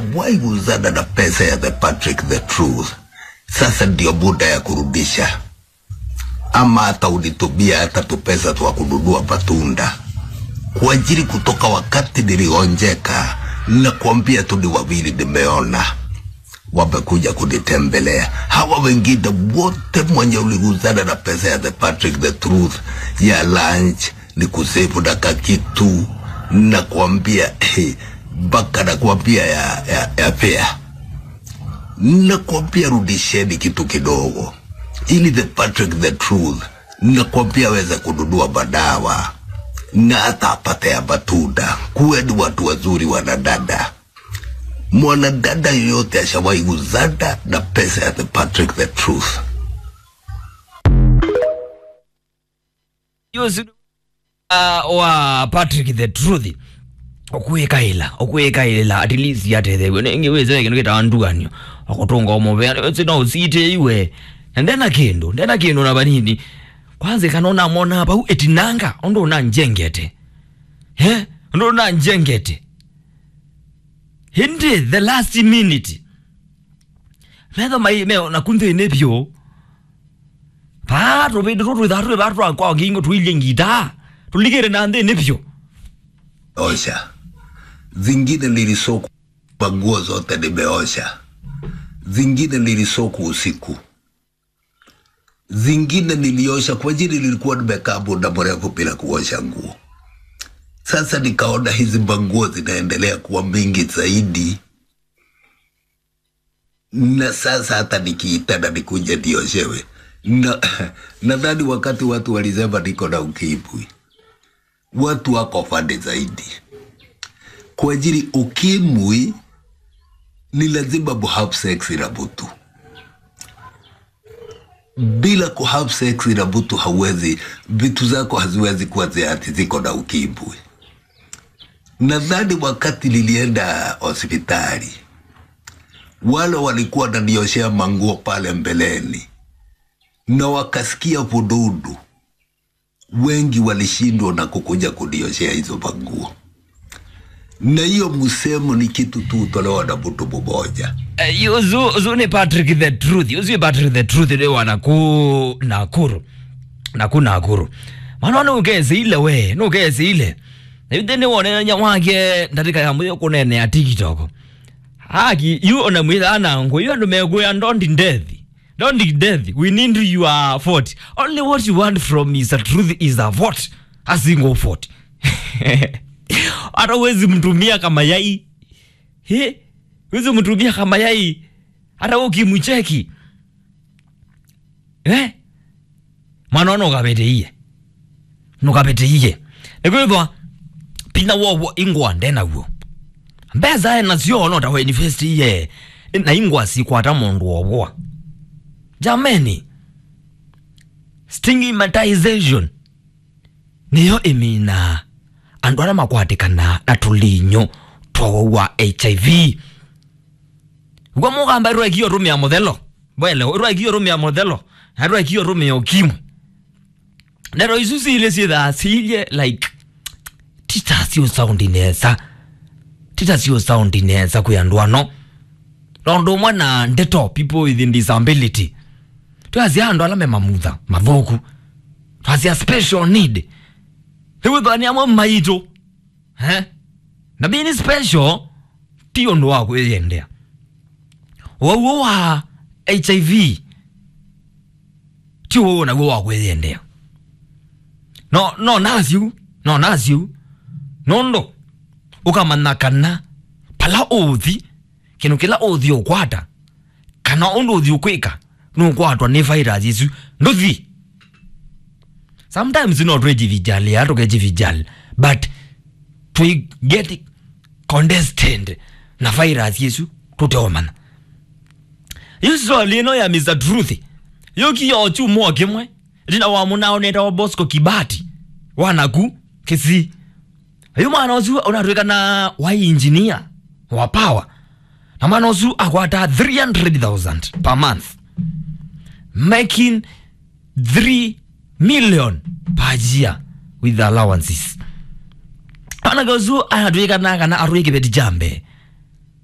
Umewahi kuzana na pesa ya the Patrick the Truth, sasa ndio muda ya kurudisha, ama hata unitumia hata tu pesa twa kununua matunda kwa ajili kutoka wakati nilionjeka, na kuambia tu ni wawili nimeona wamekuja kunitembelea. Hawa wengine wote mwenye uliguzana na pesa ya the Patrick the Truth ya lunch ni kusefu na kakitu na kuambia mpaka na kuambia ya, ya, ya pea na kuambia rudisheni kitu kidogo ili the Patrick the Truth na kuambia aweze kununua madawa na hata apate ya matunda. Kuweni watu wazuri wanadada mwanadada yoyote ashawahi kuzana na pesa ya the Patrick the Truth. yusi uh, wa patrick the truth okuikaila okuikaila at least yatethewe nengiweze kindu kitawandukanio okutunga omovea sina usite iwe ndena kindu ndena kindu na banini kwanza kanona mona pau etinanga ondo na njengete he ondo na njengete hindi the last minute metho mai me na kunthe ne pyo patro be ro ro da ro ba ro kwa ngingo tuile ngita tuligere na ndhe ne pyo Osha zingine nilisoku nguo zote nimeosha, zingine nilisoku usiku, zingine niliosha kwa ajili nilikuwa nimekaa muda mrefu bila kuosha nguo. Sasa nikaona hizi manguo zinaendelea kuwa mingi zaidi, na sasa hata nikiitana nikuja nioshewe na nadhani wakati watu walisema niko na ukimwi, watu wako fande zaidi kwa ajili ukimwi ni lazima muhave sex na mtu. Bila kuhave sex na mtu hauwezi, vitu zako haziwezi kuwa ati ziko na ukimwi. Nadhani wakati nilienda hospitali, wale walikuwa wananioshea manguo pale mbeleni na wakasikia vududu, wengi walishindwa na kukuja kunioshea hizo manguo na hiyo msemo ni kitu tu utolewa na mtu mmoja. Uh, yuzu uzu ni patrick the truth yuzu ni patrick the truth ni wana ku nakuru naku nakuru mana nugezi ile we nugezi ile nibide ni wone nya wake ndatika ya muyo kunene ya tiktok haki yu ona mwitha anangu yu andu meguya ndondi ndethi ndondi ndethi we need your vote only what you want from Mr. truth is a vote a single vote hata uwezi mtumia kama yai he uwezi mtumia kama yai hata ukimcheki eh mwana nukapeteiye nukapeteiye nikwithwa pina wowo ingwa ndenaguo mbeza nacio no tawe university na ingwa sikwata mundu obwa jameni stigmatization niyo imina andu aria makwatikana na tulinyo twa hiv gwa mugamba rwekio rumia muthelo bwele rwekio rumia muthelo na rwekio rumia ukimwe nero isu ciile ciithaa ciilie like titacio saundi nesa titacio saundi nesa kwi andu ano tondu umwe na ndeto people with disability twacia andu ala me mamutha mathuku twacia special need iwithani amwe maitu eh? na being special ti undu wa kwiyendea wauo wa hiv ti wauo naguo wa kwiyendea no no naciu no naciu nundu ukamanya kana pala uthi kindu kila uthi ukwata kana undu uthi ukwika nukwatwa ni virus icu nduthi sometimes not twejivijali atukejivijali but twi get condescend na virus yesu tuteomana isoli ino ya mr truth yokiyo chumo kimwe tina wamunao neta wa bosco kibati wanaku kisi ayu mwana ucu unatwikana wa engineer wa power na mwana ucu akwata 300000 per month making 3 million per year with allowances anagazu anatwikana kana arwikibeti jambe